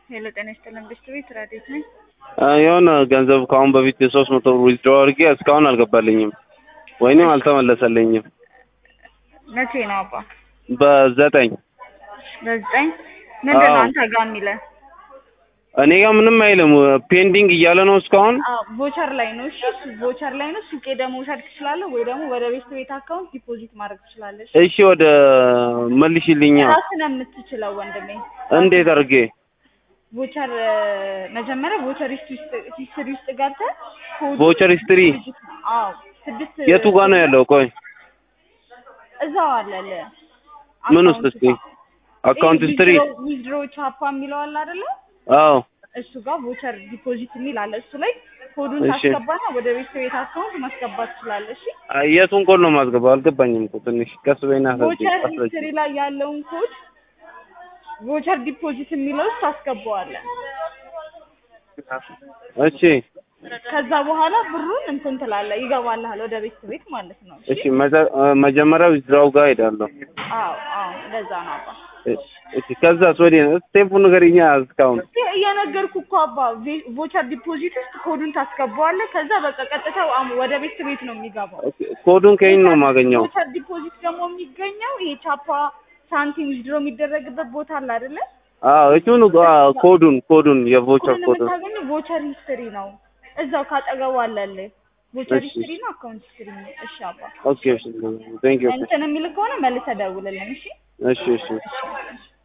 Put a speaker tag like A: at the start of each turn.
A: ሄሎ ጤና ይስጥልን ብስት ቤት ራዴት ነኝ።
B: የሆነ ገንዘብ ከአሁን በፊት የሶስት መቶ ብር ዊዝድሮ አድርጌ እስካሁን አልገባልኝም ወይንም አልተመለሰልኝም።
A: መቼ ነው አባ?
B: በዘጠኝ
A: በዘጠኝ ምንድን ነው
B: አዎ።
A: አንተ ጋር የሚለን?
B: እኔ ጋር ምንም አይልም ፔንዲንግ እያለ ነው እስካሁን።
A: ቮቸር ላይ ነው። እሺ እሱ ቮቸር ላይ ነው። ሱቄ ደግሞ መውሰድ ትችላለህ፣ ወይ ደግሞ ወደ ቤት ቤት አካውንት ዲፖዚት ማድረግ ትችላለህ። እሺ?
B: እሺ ወደ መልሽልኛ።
A: ራስህ ነው የምትችለው ወንድሜ።
B: እንዴት አድርጌ?
A: ቮቸር መጀመሪያ ቮቸር ሂስትሪ ውስጥ ገብተህ ኮድ
B: ቮቸር ሂስትሪ
A: አዎ ስድስት
B: የቱ ጋር ነው ያለው? ቆይ
A: እዛው አለልህ
B: ምን ውስጥ እስቲ? አካውንት ሂስትሪ።
A: ዊዝድሮ ቻፓ የሚለው አለ አይደለ?
B: አዎ
A: እሱ ጋር ቮቸር ዲፖዚት የሚል አለ። እሱ ላይ ኮዱን
B: እሺ።
A: ታስገባና ወደ ቤት ቤት አካውንት ማስገባት ትችላለህ። እሺ
B: የቱን ኮድ ነው ማስገባው? አልገባኝም እኮ ትንሽ ቀስ በይና
A: ቮቸር
B: አስረጅኝ።
A: ሂስትሪ ላይ ያለውን ኮድ ቮቸር ዲፖዚት የሚለው ውስጥ ታስገባዋለህ።
B: እሺ
A: ከዛ በኋላ ብሩን እንትን ትላለህ፣ ይገባልሃል ወደ ቤት ቤት ማለት ነው።
B: እሺ መጀ- መጀመሪያ ዊዝድራው ጋር ሄዳለሁ።
A: አዎ አዎ እንደዛ ነው አባ።
B: እሺ ከዛስ ወዲህ ነው ስቴፑን ንገሪኛ እስካሁን
A: እየነገርኩ እኮ አባ ቬ- ቮቸር ዲፖዚት ውስጥ ኮዱን ታስገባዋለህ። ከዛ በቃ ቀጥታ አም- ወደ ቤት ቤት ነው የሚገባው።
B: ኦኬ፣ ኮዱን ከየት ነው የማገኘው?
A: ቮቸር ዲፖዚት ደግሞ የሚገኘው ይሄ ቻፓ ሳንቲም ዊዝድሮ የሚደረግበት ቦታ አለ አይደለ?
B: አዎ እሱን አዎ፣ ኮዱን ኮዱን የቮቸር
A: ኮዱን
B: ኮዱን
A: የምታገኘው ቮቸር ሂስትሪ ነው። እዛው ካጠገቡ አለልህ። ቮቸር
B: እሺ።
A: ሂስትሪ ነው፣ አካውንት ሂስትሪ ነው። እሺ አባ
B: ኦኬ እሺ ቴንክ ዩ
A: እንትን የሚል ከሆነ መልሰህ ደውልልን። እሺ
B: እሺ እሺ
A: እሺ